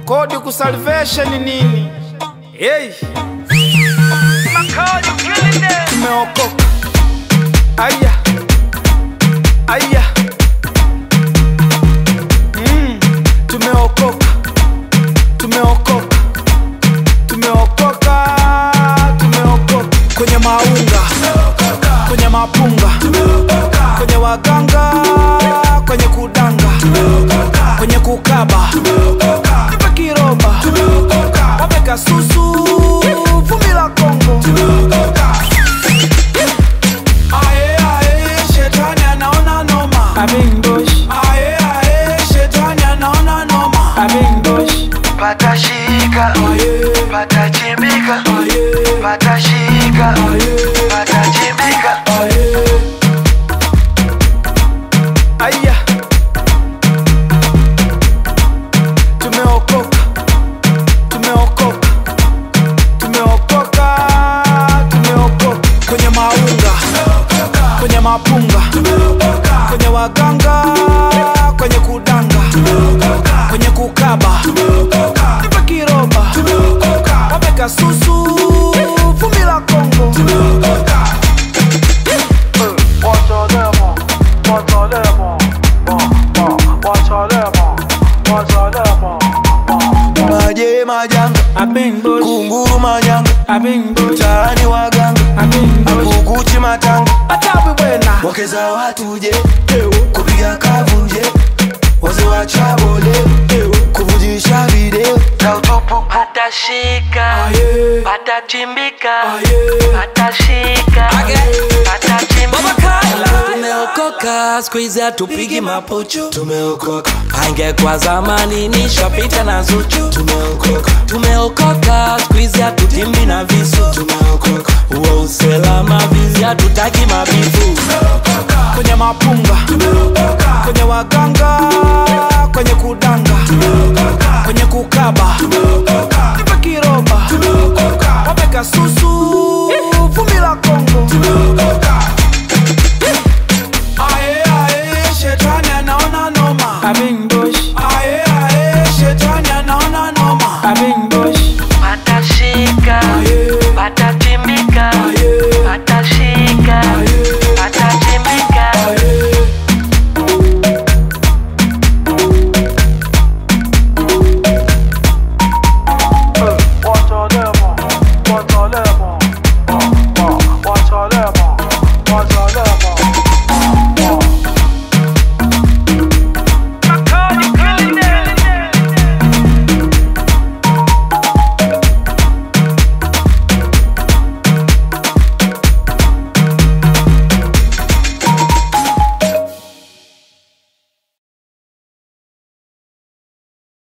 kodi kusalvation nini? Hey. Tumeokoka. Aya. Aya. Mm. Tumeokoka. Tumeokoka. Tumeokoka. Tumeokoka. Kwenye maunga. Kwenye mapunga. Kwenye waganga. Kwenye kudanga. Kwenye kukaba. Nipe kiromba. Wapeka susu. Vumbi la Kongo. Ae, ae, shetani anaona noma. Ae, ae, shetani anaona noma. patashika Aye, patachimbika aye, patashika aye. patachimbika Aya, tumeokoka, tumeokoka, tumeokoka, tumeokoka kwenye maunga, kwenye mapunga, kwenye waganga, kwenye kudanga, kwenye kukaba, nipe kiromba, wapeka susu, vumbi la Kongo. maje majanga kunguru manyanga mtaani waganga akukuchi matanga wakeza watuje kupiga kavunje waze wachabole kuvujisha video za utupu patashika Aye. patachimbika Aye. patashika patachimbika tumeokoka skuizi hatupigi mapuchu tumeokoka angekwa zamani nishapita na zuchu tumeokoka tumeokoka skuizi hatutimbi na visu tumeokoka uwa uselama vizi hatutaki mabivu kwenye mapunga kwenye waganga kwenye kudanga